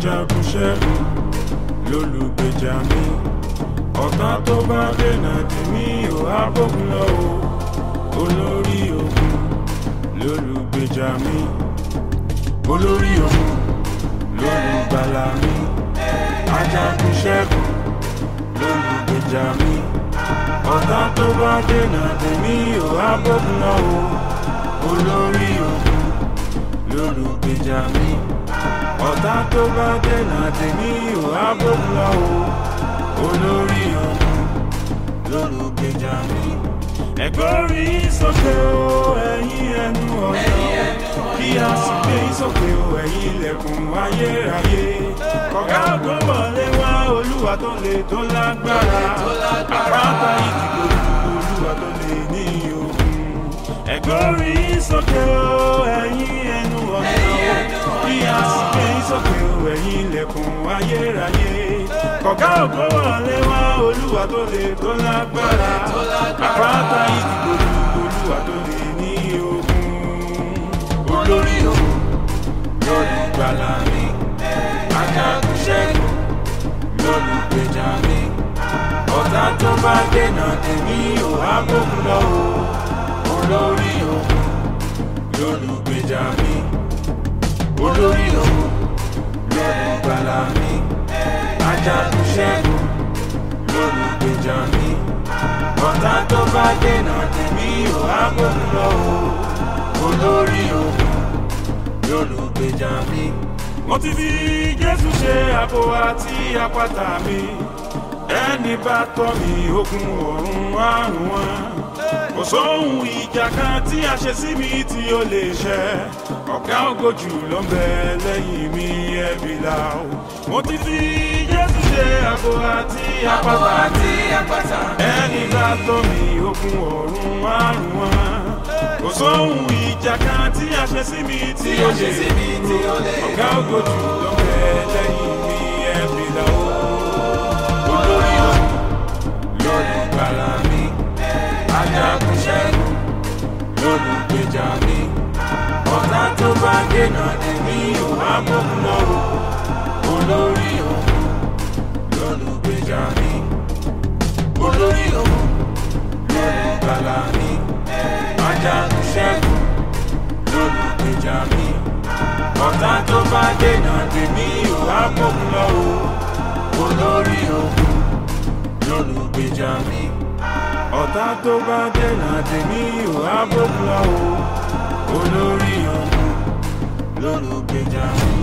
ajagun ṣẹ́gun lólùgbèjà mi ọ̀tá tó bá dènà tì mí ò á bógun lọ o olórí ogun lólùgbèjà mi olórí ogun lólùgbàlà mi ajagun ṣẹ́gun lólùgbèjà mi ọ̀tá tó bá dènà tì mí ò á bógun lọ o olórí ogun lólùgbèjà mi ọ̀tá tó bá dènà tì mí ò á bógun lọ o olórí ogun lólùgbèjà mi. ẹ̀gbọ́rí sókè o ẹ̀yin ẹnu ọ̀nà kí a sì gbé sókè o ẹ̀yin ilẹ̀kùn ayérayé. kọ̀gá tó wọlé wá olúwa tó lè tó lágbára àpáta ìdìbò olúwa tó lè ní ogun. ẹ̀gbọ́rí sókè o ẹ̀yin ẹnu ọ̀nà kí a sì gbé sókè o ẹ̀yin ilẹ̀kùn ayérayé. kọ̀gá ògbó wọlé wá olúwa tó lè tó lágbára àpáta ìdìbò olúwa tó lè ní ogun. olórí ogun lórí gbàlà mi ajagun ṣẹ́gun lólùgbèjà mi ọ̀tá tó bá dènà tèmi ò á bókun lọ o olórí ogun lólùgbèjà mi olórí ogun lólùgbàlà mi ajagun ṣẹ́gun lólùgbèjà mi ọ̀tá tó bá dènà tèmi ò á bókun lọ o olórí ogun lólùgbèjà mi. mo ti fi jésù ṣe àbò àti àpáta mi ẹni bá tọ́ mi ogun ọ̀run àrùn wọn kò sóhun ìjà kan tí a ṣe sí mi tí ó lè ṣẹ ọ̀gá ògojù ló ń bẹ lẹ́yìn mi ẹ̀bí la o mo ti fi jésù ṣe àbò àti àpáta ẹni bá tọ́ mi ogun ọ̀run àrùn wọn kò sóhun ìjà kan tí a ṣe sí mi tí ó lè ọ̀gá ògojù ló ń bẹ lẹ́yìn mi ẹ̀bí la o olórí o lórí gbàlà mi ajagun ṣẹ́gun lólùgbèjà mi ọ̀tá tó bá dènà tèmi ò á bókun lọ́wọ́ olórí ogun lólùgbèjà mi olórí ogun lólùgbàlà mi ajagun ṣẹ́gun lólùgbèjà mi ọ̀tá tó bá dènà tèmi ò á bókun lọ́wọ́ olórí ogun lólùgbèjà mi ọ̀tá tó bá dènà tèmi ò á bókun lọ o olórí ọ̀hún lólùgbèjà mi.